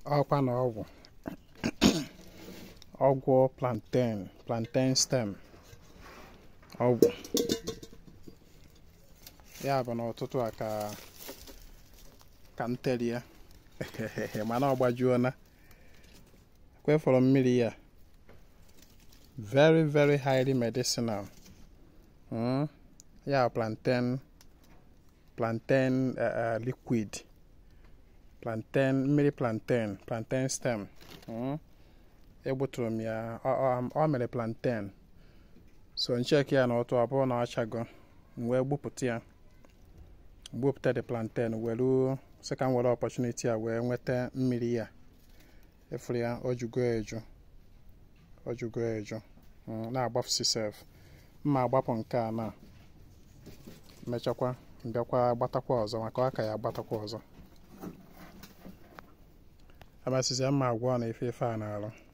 ọkwa na ọgwụ ọgwụ plantain plantain stem ọgwụ ya bụ n'ụtụtụ a ka ka m telie mana ọ gbajuona kwefọrọ mmiri ya very very highly medicinal mm? ya plantain plantain uh, uh, liquid plantain mmiri plantain plantain stem mm? egbuturu m ya ọ mere plantain so ncheki ya na ụtụ ọ bụrụ na ọ chago m wee gbupụta ya gbupụta the plantain were sị ka m were opportunity a wee nweta mmiri ya efere ya ojugo eju ojugo eju na-agbafusi sef mma agbapụ nke a na mechakwa bịakwa gbatakwa ọzọ maka ọ ka ya agbatakwa ọzọ abasịzịa mma agwọ na ife ife a na-arụ